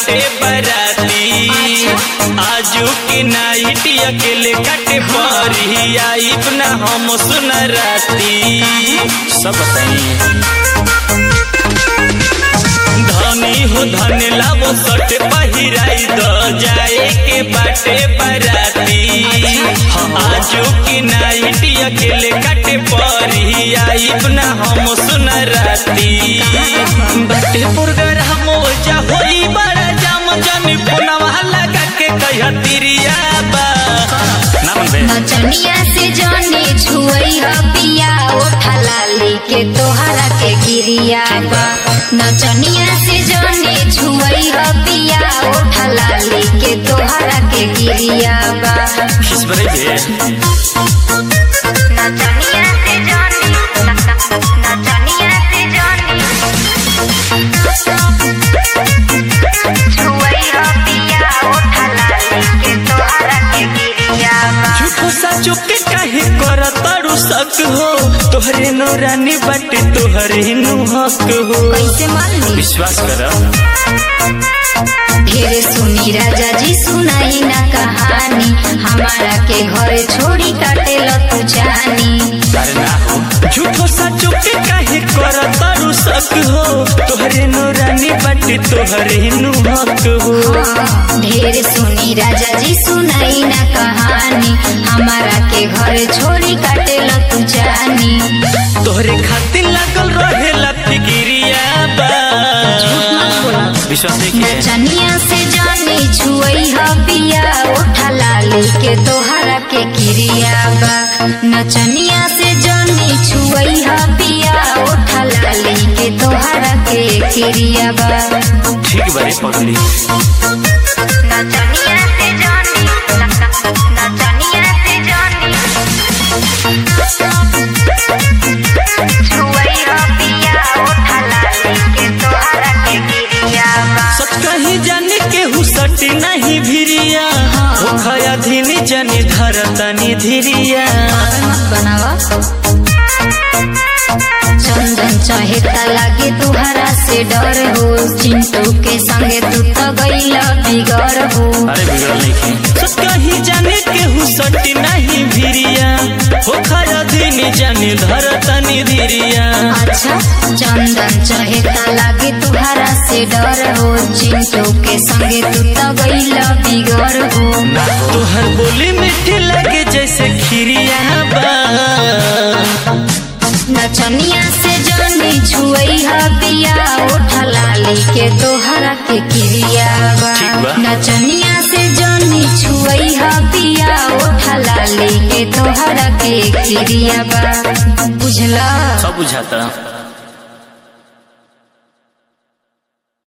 बाटे बराती आजू के नाइट अकेले काटे परी आइब ना हम सुन राती सब बताइए धनी हो धन लावो सट पहिराई द जाए के बाटे बराती आजू की नाइट अकेले काटे परी आइब ना हम सुन राती बाटे पुरगर हम जा होई बड़ा जाम जानी फोनवा लगा के कह तिरिया बा ना मन बे नचनिया से जाने छुई ह पिया ओठा लाली के तोहरा के गिरिया बा नचनिया से जाने छुई ह पिया ओठा लाली के तोहरा के गिरिया बा खिस बरे बे नचनिया से जाने नचनिया से जाने छुई ह पिया ओठा लाली के तोहरा के गिरिया बा झूठो साचो के काहे कर तारू शक हो तोहरे नो रानी बाटे तोहरे नो हक हो कैसे मान ली विश्वास कर ढेरे सुनी राजा जी सुनाई ना कहानी हमारा के घरे छोड़ी काटे लो तू जानी अरे ना हो झूठो साचो के काहे कर तारू शक हो तोहरे नो रानी बाटे तोहरे नो हक हो हाँ, ढेरे सुनी राजा जी सुनाई ना कहानी हमारा के घरे छोड़ी काटे लो तू जानी तोहरे खातिर लागल रहेला फिकिरिया बा विश्वास नहीं किए नचनिया से जानी छुई ह पिया उठा लाली के तोहरा के किरिया बा नचनिया से जानी छुई ह पिया उठा लाली के तोहरा के किरिया बा ठीक बारे पगली नचनिया से जानी नचनिया से जानी छुई ह पिया उठा लाली के तोहरा के किरिया बा सच कहीं जाने के हुसट नहीं भिरिया हो खया धीनी जानी धरतनी धीरिया मत बनावा चंदन चहेता लागे तुहरा से डर हो चिंटू के संगे तू तो गईला बिगड़ हो अरे बिगड़ल नहीं की सच कहीं जाने के हुसट नहीं भिरिया हो खया धीनी जानी धरतनी धीरिया अच्छा चंदन चहेता लागे तुहरा से डर हो चिंटू के संगे तू तो गईला बिगड़ हो तोहर बोली मीठी लगे जैसे खीरिया बा नचनिया से जानी छुई ह पिया उठा लाली के तोहरा के किरिया बा ठीक बा। नचनिया से जानी छुई ह पिया उठा लाली के तोहरा के किरिया बा बुझला सब बुझाता